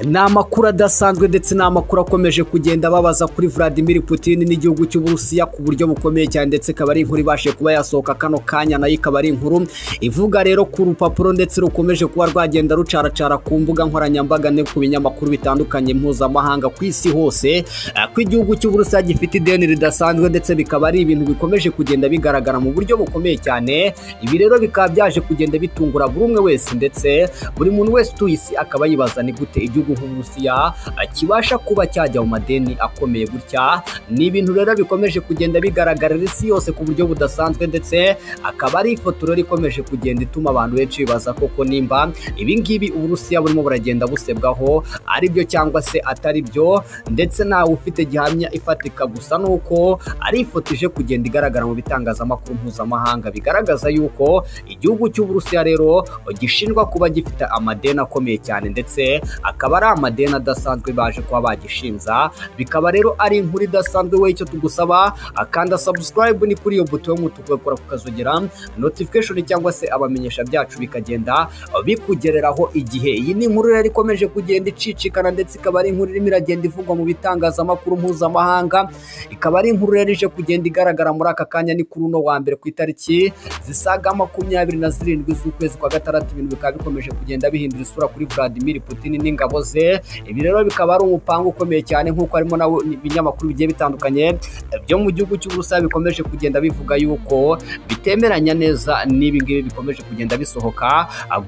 ni amakuru adasanzwe ndetse ni amakuru akomeje kugenda ababaza kuri Vladimir Putin n'igihugu cy'uburusiya ku buryo bukomeye cyane ndetse ikaba ari inkuru ibashije kuba yasohoka kano kanya nayo ikaba ari inkuru ivuga rero ku rupapuro ndetse rukomeje kuba rwagenda rucaracara ku mbuga nkoranyambaga no ku binyamakuru bitandukanye mpuzamahanga ku isi hose ko igihugu cy'uburusiya gifite ideni ridasanzwe ndetse bikaba ari ibintu bikomeje kugenda bigaragara mu buryo bukomeye cyane ibi rero bikaba byaje kugenda bitungura buri umwe wese ndetse buri muntu wese utuye isi akaba yibaza ni gute igihugu nk'uburusiya kibasha kuba cyajya mu madeni akomeye gutya ni ibintu rero bikomeje kugenda bigaragarira isi yose ku buryo budasanzwe ndetse akaba ari ifoto rero ikomeje kugenda ituma abantu benshi bibaza koko nimba ibingibi uburusiya burimo buragenda busebwaho ari byo cyangwa se atari byo ndetse ntawe ufite gihamya ifatika gusa ni uko ari ifoto ije kugenda igaragara mu bitangazamakuru mpuzamahanga bigaragaza yuko igihugu cy'uburusiya rero gishinjwa kuba gifite amadeni akomeye cyane ndetse akaba ari amadeni adasanzwe baje kuba bagishinza bikaba rero ari inkuru idasanzwe we icyo tugusaba akanda subscribe ni kuri iyo buto y'umutuku bakora kukazogera notification cyangwa se abamenyesha byacu bikagenda bikugereraho igihe iyi ni inkuru rero ikomeje kugenda icicikana ndetse ikaba ari inkuru irimo iragenda ivugwa mu bitangazamakuru mpuzamahanga ikaba ari inkuru rero ije kugenda igaragara muri aka kanya ni kuri uno wa mbere ku itariki zisaga makumyabiri na zirindwi z'ukwezi kwa gatandatu ibintu bikaba bikomeje kugenda bihindura isura kuri Vladimir Putin n'ingabo ze ibi rero bikaba ari umupango ukomeye cyane nk'uko harimo na ibinyamakuru bigiye bitandukanye byo mu gihugu cy'uburusiya bikomeje kugenda bivuga yuko bitemeranya neza n'ibi ngibi bikomeje kugenda bisohoka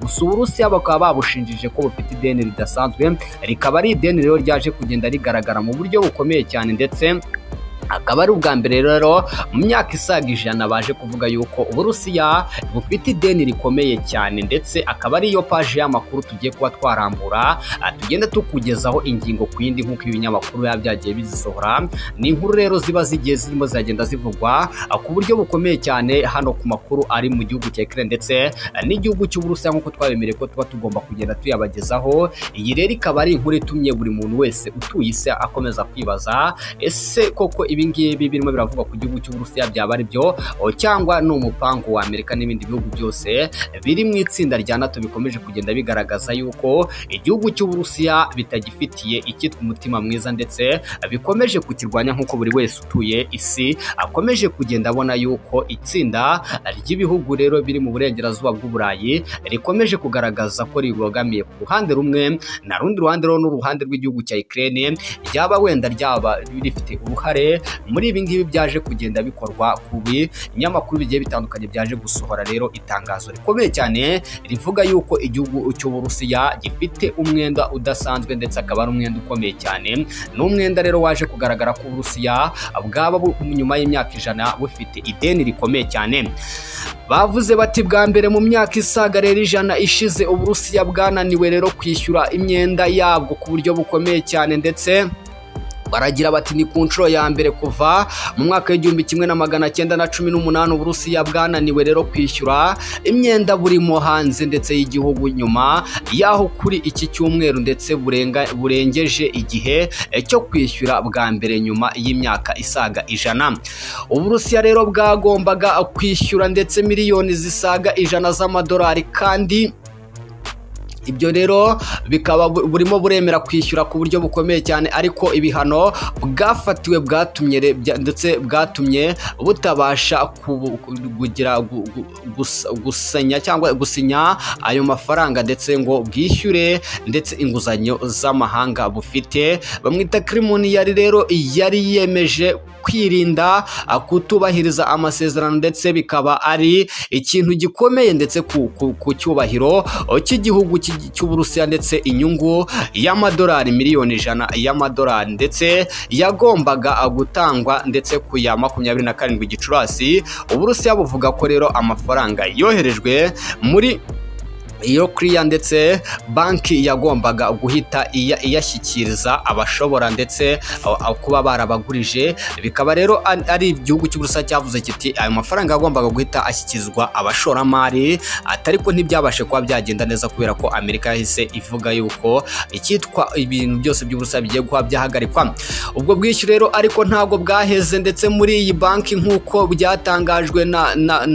gusa uburusiya bakaba babushinjije ko bufite ideni ridasanzwe rikaba ari ideni rero ryaje kugenda rigaragara mu buryo bukomeye cyane ndetse akaba ari ubwa mbere rero mu myaka isaga ijana baje kuvuga yuko uburusiya bufite ideni rikomeye cyane ndetse akaba ariyo paji y'amakuru tugiye kuba twarambura tugenda tukugezaho ingingo ku yindi nk'uko ibinyamakuru biba byagiye bizisohora ni inkuru rero ziba zigiye zirimo ziragenda zivugwa ku buryo bukomeye cyane hano ku makuru ari mu gihugu cya Ukraine ndetse n'igihugu cy'uburusiya nk'uko twabemereye ko tuba tugomba kugenda tuyabagezaho iyi rero ikaba ari inkuru itumye buri muntu wese utuye isi akomeza kwibaza ese koko ibi ngibi birimo biravugwa ku gihugu cy'uburusiya byaba ari byo cyangwa ni umupango wa amerika n'ibindi bihugu byose biri mu itsinda rya nato bikomeje kugenda bigaragaza yuko igihugu cy'uburusiya bitagifitiye icyitwa umutima mwiza ndetse bikomeje kukirwanya nk'uko buri wese utuye isi akomeje kugenda abona yuko itsinda ry'ibihugu rero biri mu burengerazuba bw'uburayi rikomeje kugaragaza ko ribogamiye ku ruhande rumwe na rundi ruhande rero n'uruhande rw'igihugu cya Ukraine ryaba wenda ryaba rifite uruhare muri ibi ngibi byaje kugenda bikorwa ku binyamakuru bigiye bitandukanye byaje gusohora rero itangazo rikomeye cyane rivuga yuko igihugu cy'uburusiya gifite umwenda udasanzwe ndetse akaba ari umwenda ukomeye cyane ni umwenda rero waje kugaragara ko uburusiya bwaba nyuma y'imyaka ijana bufite ideni rikomeye cyane bavuze bati bwa mbere mu myaka isaga rero ijana ishize uburusiya bwananiwe rero kwishyura imyenda yabwo ku buryo bukomeye cyane ndetse baragira bati ni ku nshuro ya mbere kuva mu mwaka w'igihumbi kimwe na magana cyenda na cumi n'umunani uburusiya bwananiwe rero kwishyura imyenda burimo hanze ndetse y'igihugu nyuma y'aho kuri iki cyumweru ndetse burengeje igihe cyo kwishyura bwa mbere nyuma y'imyaka isaga ijana uburusiya rero bwagombaga kwishyura ndetse miliyoni zisaga ijana z'amadolari kandi ibyo rero bikaba burimo buremera kwishyura ku buryo bukomeye cyane ariko ibihano bwafatiwe bwatumye ndetse bwatumye butabasha kugira gusenya cyangwa gusinya ayo mafaranga ndetse ngo bwishyure ndetse inguzanyo z'amahanga bufite bamwita kirimoni yari rero yari yemeje kwirinda kutubahiriza amasezerano ndetse bikaba ari ikintu gikomeye ndetse ku cyubahiro cy'igihugu cy'uburusiya ndetse inyungu y'amadolari miliyoni ijana y'amadolari ndetse yagombaga gutangwa ndetse ku ya makumyabiri na karindwi gicurasi uburusiya buvuga ko rero amafaranga yoherejwe muri iyo kiriya ndetse banki yagombaga guhita iyashyikiriza abashobora ndetse kuba barabagurije bikaba rero ari igihugu cy'uburusiya cyavuze kiti ayo mafaranga yagombaga guhita ashyikirizwa abashoramari atari ko ntibyabashe kuba byagenda neza kubera ko amerika yahise ivuga yuko icyitwa ibintu byose by'uburusiya bigiye kuba byahagarikwa ubwo bwishyu rero ariko ntabwo bwaheze ndetse muri iyi banki nk'uko byatangajwe na na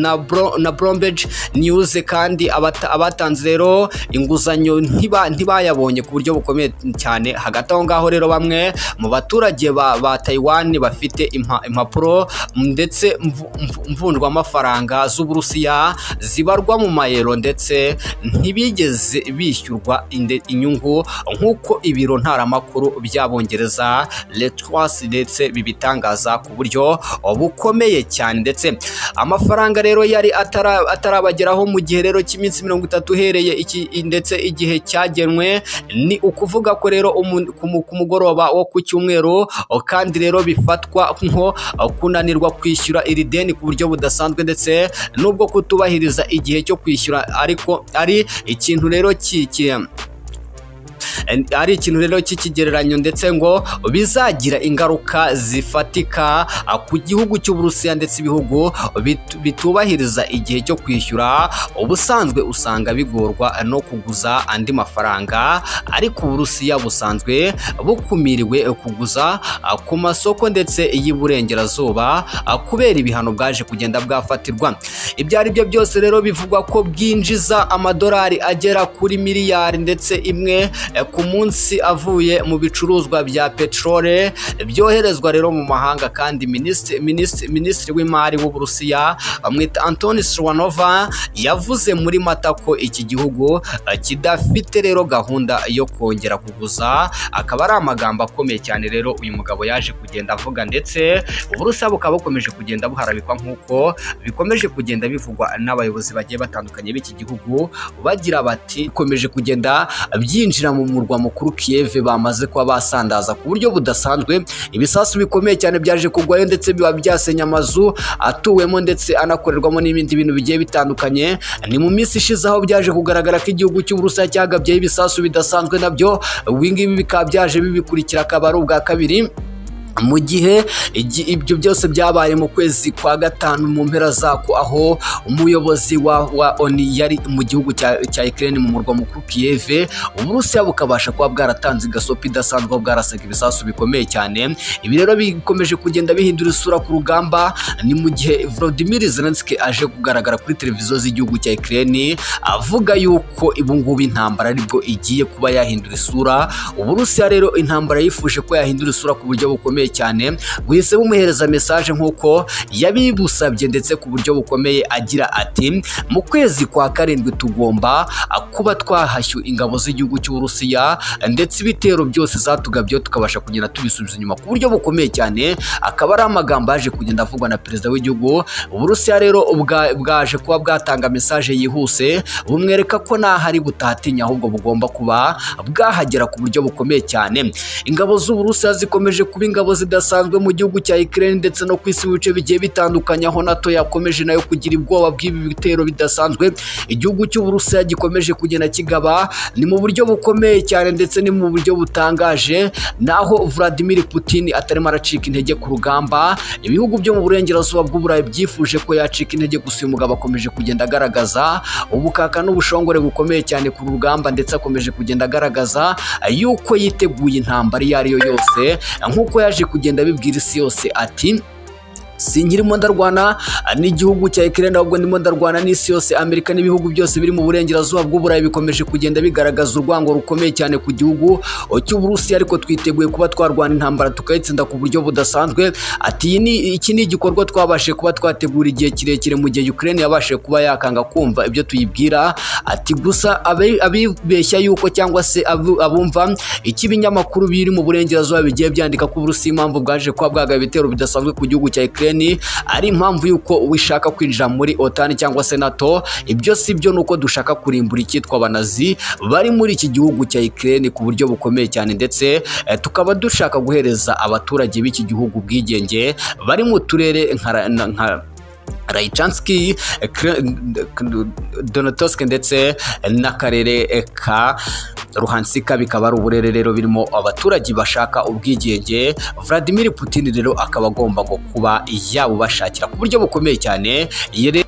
na brombeji niyuze kandi abatanze abahinzi rero inguzanyo ntiba- ntibayabonye ku buryo bukomeye cyane hagati aho ngaho rero bamwe mu baturage ba, ba Taiwan bafite impa- impapuro ndetse mvu- mvu- mvunjwamafaranga z'Uburusiya zibarwa mu mayero ndetse ntibigeze bishyurwa inde- inyungu nk'uko ibiro ntaramakuru by'abongereza Reuters ndetse bibitangaza ku buryo bukomeye cyane ndetse amafaranga rero yari atara- atarabageraho mu gihe rero cy'iminsi mirongo itatu uhereye iki ndetse igihe cyagenwe ni ukuvuga ko rero umu- ku mu- ku mugoroba wo ku cyumweru o, kandi rero bifatwa nko o, kunanirwa kwishyura iri deni ku buryo budasanzwe ndetse n'ubwo kutubahiriza igihe cyo kwishyura ariko ari ikintu rero kikiye ari ikintu rero cy'ikigereranyo ndetse ngo bizagira ingaruka zifatika ah, ku gihugu cy'uburusiya ndetse ibihugu bitu- bitubahiriza igihe cyo kwishyura ubusanzwe usanga bigorwa no kuguza andi mafaranga ariko uburusiya busanzwe bukumiriwe kuguza ah, ku masoko ndetse y'iburengerazuba ah, kubera ibihano bwaje kugenda bwafatirwa ibyo ari byo byose rero bivugwa ko bwinjiza amadolari agera kuri miliyari ndetse imwe eh, ku munsi avuye mu bicuruzwa bya peteroli byoherezwa rero mu mahanga kandi minisitiri minisitiri minisitiri w'imari w'uburusiya amwita antoni siwanova yavuze muri mata ko iki gihugu eh, kidafite rero gahunda yo kongera kuguza akaba ari amagambo akomeye cyane rero uyu mugabo yaje kugenda avuga ndetse uburusiya bukaba bukomeje kugenda buharabikwa nk'uko bikomeje kugenda bivugwa n'abayobozi bagiye batandukanye b'iki gihugu bagira bati bikomeje kugenda byinjira mu murwa mukuru kiyeve bamaze kuba basandaza ku buryo budasanzwe ibisasu bikomeye cyane byaje kugwayo ndetse biba byasenya amazu atuwemo ndetse anakorerwamo n'ibindi bintu bigiye bitandukanye ni mu minsi ishize aho byaje kugaragara ko igihugu cy'uburusiya cyagabyeho ibisasu bidasanzwe nabyo ibingibi bikaba byaje bibikurikira akaba ari ubwa kabiri mu gihe igi- ibyo byose byabaye mu kwezi kwa gatanu mu mpera zako aho umuyobozi wa, wa oni yari mu gihugu cya, cya Ukraine mu murwa mukuru Kiev Uburusiya bukabasha kuba bwaratanze igasopo idasanzwe aho bwarasaga ibisasu bikomeye cyane ibi rero bikomeje kugenda bihindura isura ku rugamba ni mu gihe Volodymyr Zelensky aje kugaragara kuri televiziyo z'igihugu cya Ukraine avuga yuko ibungubu intambara aribwo igiye kuba yahindura isura Uburusiya rero intambara yifuje ko yahindura isura ku buryo bukomeye cyane buhise bumuhereza message nk'uko yabibusabye ndetse ku buryo bukomeye agira ati mu kwezi kwa karindwi tugomba ah, kuba twahashyu ingabo z'igihugu cy'Uburusiya ndetse ibitero byose zatugabyeho tukabasha kugenda tubisubiza inyuma ku buryo bukomeye cyane akaba ari amagambo yaje kugenda avugwa na perezida w'igihugu Uburusiya rero ubwa- bwaje kuba bwatanga message yihuse bumwereka ko ntahari butahatinya ahubwo bugomba kuba bwahagera ku buryo bukomeye cyane ingabo z'uburusiya zikomeje kuba ingabo zidasanzwe mu gihugu cya Ukraine ndetse no ku isi mu bice bigiye bitandukanye aho NATO yakomeje nayo kugira ubwoba bw'ibi bitero bidasanzwe igihugu cy'uburusiya gikomeje kugenda kigaba ni mu buryo bukomeye cyane ndetse ni mu buryo butangaje naho Vladimir Putin atarimo aracika intege ku rugamba ibihugu byo mu burengerazuba bw'uburayi byifuje ko yacika intege gusa uyu mugabo akomeje kugenda agaragaza ubukaka n'ubushongore bukomeye cyane ku rugamba ndetse akomeje kugenda agaragaza yuko yiteguye intambara iyo ari yo yose nk'uko yaje kugenda abibwira isi yose ati sinkirimo ndarwana n'igihugu cya Ukraine ahubwo ndimo ndarwana n'isi yose Amerika n'ibihugu byose biri mu burengerazuba bw'uburayi bikomeje kugenda bigaragaza urwango rukomeye cyane ku gihugu cy'uburusiya ariko twiteguye kuba twarwana intambara tukayitsinda ku buryo budasanzwe ati "Iyi ni- iki ni igikorwa twabashije kuba twategura igihe kirekire mu gihe Ukraine yabashije kuba yakanga kumva ibyo tuyibwira ati gusa abe- abibeshya yuko cyangwa se abu- abumva icyo ibinyamakuru biri mu burengerazuba bigiye byandika ko uburusiya impamvu bwaje kuba bwagaba ibitero bidasanzwe ku gihugu cya Ukraine ari impamvu yuko wishaka kwinjira muri OTAN cyangwa se NATO ibyo si byo nuko dushaka kurimbura icyitwa abanazi bari muri iki gihugu cya Ukraine ku buryo bukomeye cyane ndetse eh, tukaba dushaka guhereza abaturage b'iki gihugu ubwigenge bari mu turere nka Ra- na- nka Rayichanski, Donotovsk ndetse n'akarere ka Ruhansika bikaba ari uburere rero birimo abaturage bashaka ubwigenge Vladimir Putin rero akaba agomba ngo kuba yabubashakira ku buryo bukomeye cyane Iyi rero